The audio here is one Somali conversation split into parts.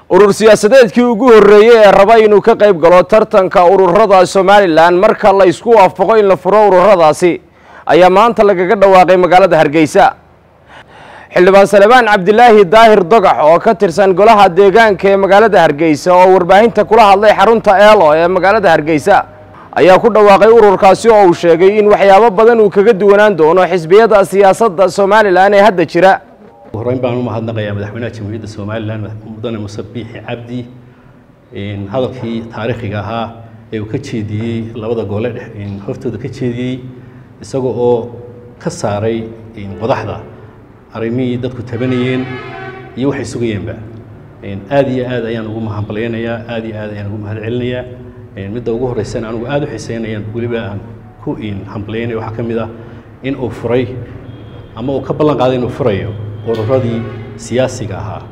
urur siyaasadeedkii ugu horreeyey ee raba inuu ka qayb galo tartanka ururada somalilan marka la isku waafaqo in la furo ururadaasi ayaa maanta lagaga dhawaaqay magaalada hargeysa xildhibaan salebaan cabdilaahi daahir dogax oo ka tirsan golaha deegaanka ee magaalada hargeysa oo warbaahinta kula hadlay xarunta eelo ee magaalada hargeysa ayaa ku dhawaaqay ururkaasi oo uu sheegay in waxyaabo badan uu kaga duwanaan doono xisbiyada siyaasadda somalilan ee hadda jira horeyn baan u mahadnaqayaa madaxweynaha jamhuuriyadda somalilan mudane muse biixi cabdi hadalkii taariikhiga ahaa ee uu ka jeediyey labada gole hortooda ka jeediyey isaga oo ka saaray qodaxda arrimihii dadku tabanayeen iyo waxay sugayeenba aad iyo aad ayaan ugu mahadbalyaynayaa aad iyo aad ayaan ugu mahad celinayaa midda ugu horreysana anigu aad u xiiseynayaan weliba aan ku hambalyaynaya waxaa ka mid ah in uu furay ama uu ka ballan qaaday inuu furayo ururadii siyaasiga ahaa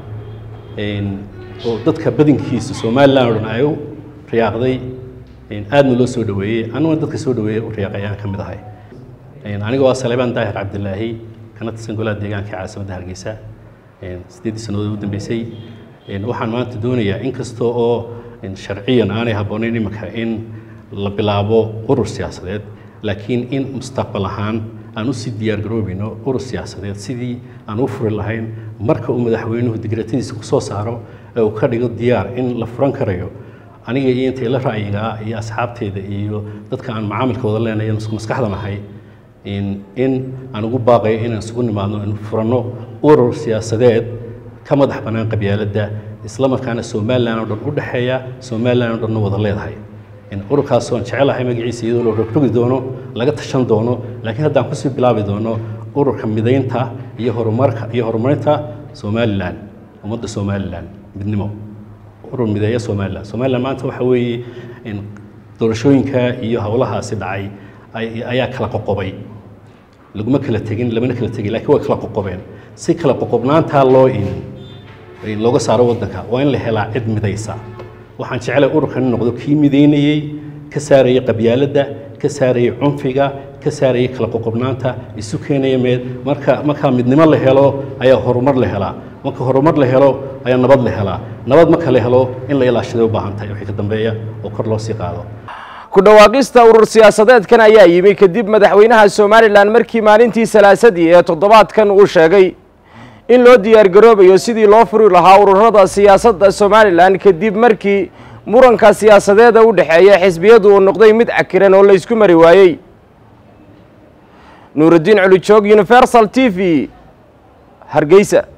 oo dadka badankiisa somalilan o dhan ay u riyaaqday aadna loo soo dhaweeyey aniguna dadka soo dhaweeyey u riyaaqay ayaan ka mid ahay aniga waa salebaan daahir cabdilaahi kana tirsan golaha deegaanka caasimadda hargeysa siddeeddii sannadood ugu dambeysay waxaan maanta doonayaa in kasta oo sharciyan aanay habboonayn iminka in la bilaabo urur siyaasadeed laakiin in mustaqbal ahaan aan usii diyaar garoobayno urur siyaasadeed sidii aan u furi lahayn marka uu madaxweynuhu digratadiisa ku soo saaro ee uu ka dhigo diyaar in la furan karayo aniga iyo intay la ra'yigaa iyo asxaabteeda iyo dadka aan macaamilka wada leenahay isku maskaxda nahay in aan ugu baaqayo inaan isugu nimaadno in furanno urur siyaasadeed ka madax bannaan qabyaaladda isla markaana somalilan oo dhan u dhexeeya somalilan oo dhanna wada leedahay ururkaas oon jecelahay magaciisa iyadoo la rogrogi doono laga tashan doono laakiin haddaan kusii bilaabi doono ururka midaynta iyo horumarka iyo horumarinta somalilan ummadda somalilan midnimo urur mideeya somalilan somalilan maanta waxa weeye doorashooyinka iyo howlahaasi dhacay ayaa kala qoqobay laguma kala tegin lamana kala tegin lakiin way kala qoqobeen si kala qoqobnaantaa loo in looga saaro waddanka waa in la helaa cid midaysa waxaan jeclay ururkan in noqdo kii midaynayey ka saarayay qabyaaladda ka saarayay cunfiga ka saarayay kala qoqobnaanta isu keenaya meed marka markaa midnimo la helo ayaa horumar la helaa marka horumar la helo ayaa nabad la helaa nabad marka la helo in la ilaashaday u baahan tahay wixii ka dambeeya oo kor loo sii qaado ku dhawaaqista urur siyaasadeedkan ayaa yimi kadib madaxweynaha somalilan markii maalintii salaasadii ee toddobaadkan uu sheegay in loo diyaar garoobayo sidii loo furi lahaa ururada siyaasadda somalilan kadib markii muranka siyaasadeeda u dhexeeya xisbiyadu uu noqday mid cakiran oo la ysku mari waayey nuurudiin culijoog universal t v hargeysa